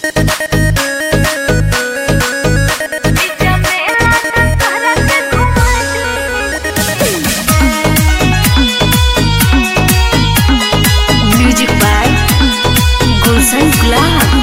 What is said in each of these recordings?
music by गुलशन गुलाब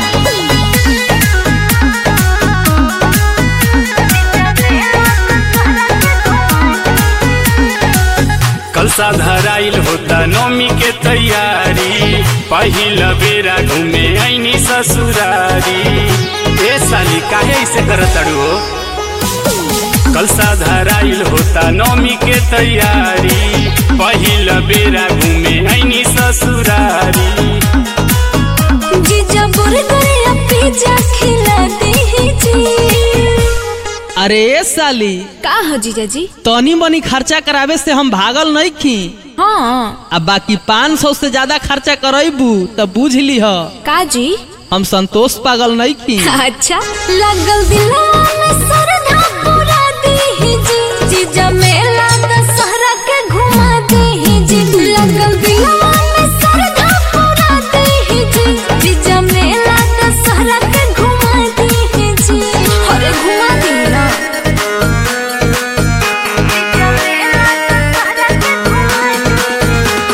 कलसा धराइल होता नौमी के तैयारी पहिल बेरा घूमे ऐनी ससुरारी ए साली काहे ऐसे करत अड़ू हो कलसा धराइल होता नौमी के तैयारी पहिल बेरा घूमे ऐनी ससुरारी जीजा बुर्गर या पिज्जा खिला दीजिए अरे ए साली का हो जीजा जी तनी मनी खर्चा करावे से हम भागल नहीं खी हाँ अब बाकी पाँच सौ से ज्यादा खर्चा करबू तो बुझ ली ह का जी हम संतोष पागल नहीं खी अच्छा लगल दिलवा में सरधा पूरा दीजिए जीजा मेला दशहरा के घुमा दीजिए लगल दिलवा में सरधा पूरा दीजिए जीजा मेला दशहरा के घुमा दीजिए अरे घुमा दी ना जीजा मेला दशहरा के घुमा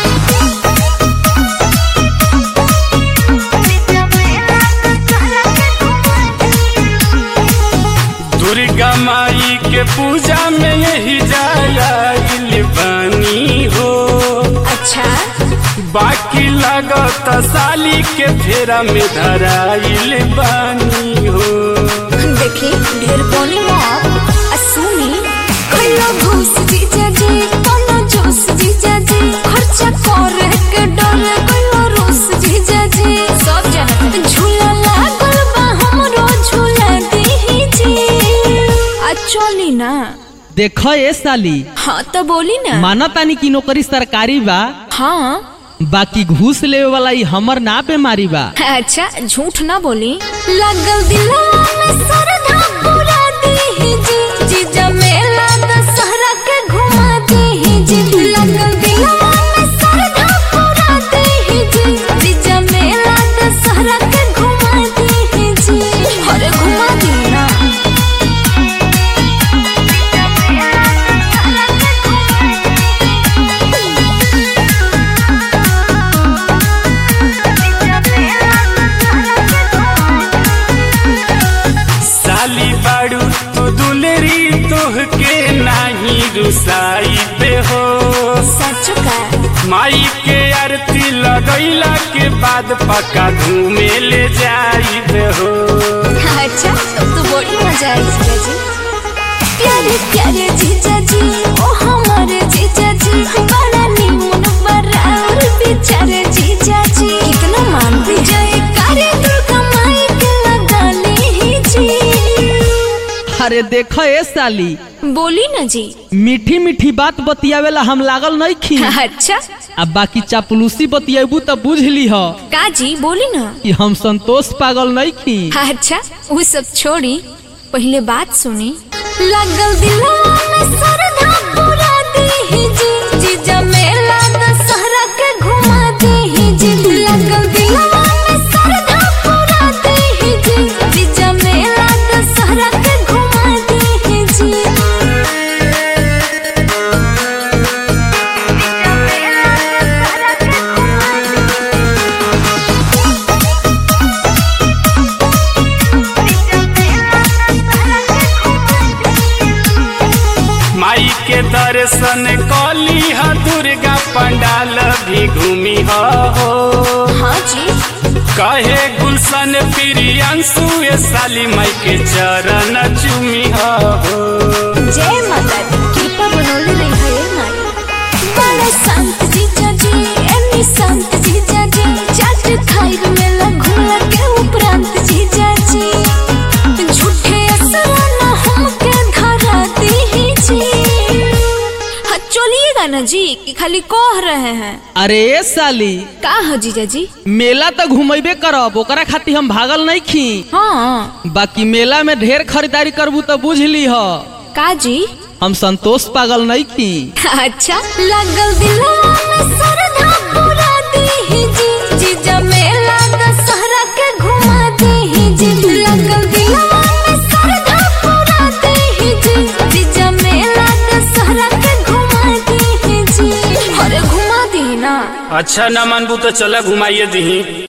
जीजा मेला दशहरा के घुमा दुर्गा माई के पूजा में यही जाइल बानी हो अच्छा बाकी लगत साली के फेरा में धराइल बानी हो देखी ढेर बोली मत आ सुनी कहियो घूस जीजा जी कोनो जोश जीजा जी खर्चा करे के डर कहियो रोस जीजा जी सब जानत झूला लागल बा हमरो झूला दीजिए आ चली ना देख ए साली हाँ तो बोली ना माना तानी की नौकरी सरकारी बा हाँ बाकी घूस लेवे वाला ई हमर ना बेमारी बा अच्छा झूठ ना बोली लगल दिलवा में सरधा पूरा दीजिए जीजा मेला दशहरा के घुमा दीजिए लगल दिलवा में सरधा पूरा दीजिए जीजा मेला दशहरा के घुमा दीजिए अरे घुमा दी ना जीजा मेला दशहरा के साली बाड़ू तू दुलरी तोह के नाही रुसाई पे हो सच का माई के आरती लगैला के बाद पक्का घूमे ले जाई हो अच्छा तब तो बड़ी मजा आई जीजा जी प्यारे प्यारे जीजा जी ओ हमारे जीजा जी बड़ा नीमन बड़ा और बेचारे जीजा जी कितना मानते जय करे दुर्गा माई के लगा लीजिए अरे देख ए साली बोली ना जी मीठी मीठी बात बतियावेला हम लागल नहीं खी अच्छा अब बाकी चापलूसी बतियेबू तो बुझ ली ह का जी बोली ना कि हम संतोष पागल नहीं खी अच्छा वो सब छोड़ी पहले बात सुनी लगल दिलवा में सरधा पूरा दीजिए जीजा मेला दशहरा के घुमा दीजिए लगल दिलवा में सरधा पूरा दीजिए जीजा मेला दशहरा के घुमा दीजिए जीजा मेला दशहरा के घुमा माई के दर्शन कली ह दुर्गा पंडाल भी घूमी हो हाँ जी कहे गुलशन प्रियंशु ए साली माई के चरण चूमी हो जय माता दी कृपा बनौले रही है माई बड़े संत जीजा जी एनी संत जीजा जी चाट खाइल में लघुला के उपरांत जीजा जी झूठे असरा ना हमके धरा दीजिए हाँ चलिएगा ना जी कि खाली कह रहे हैं अरे ए साली का हो जीजा जी मेला तो घुमेबे करब ओकरा खातिर हम भागल नहीं खी हाँ बाकी मेला में ढेर खरीदारी करबू तो बुझ ली ह का जी हम संतोष पागल नहीं खी अच्छा लगल दिलवा में सरधा पूरा दीजिए जीजा मेला दशहरा के घुमा दी ना अच्छा न मानबू तो चला घुमाइए दही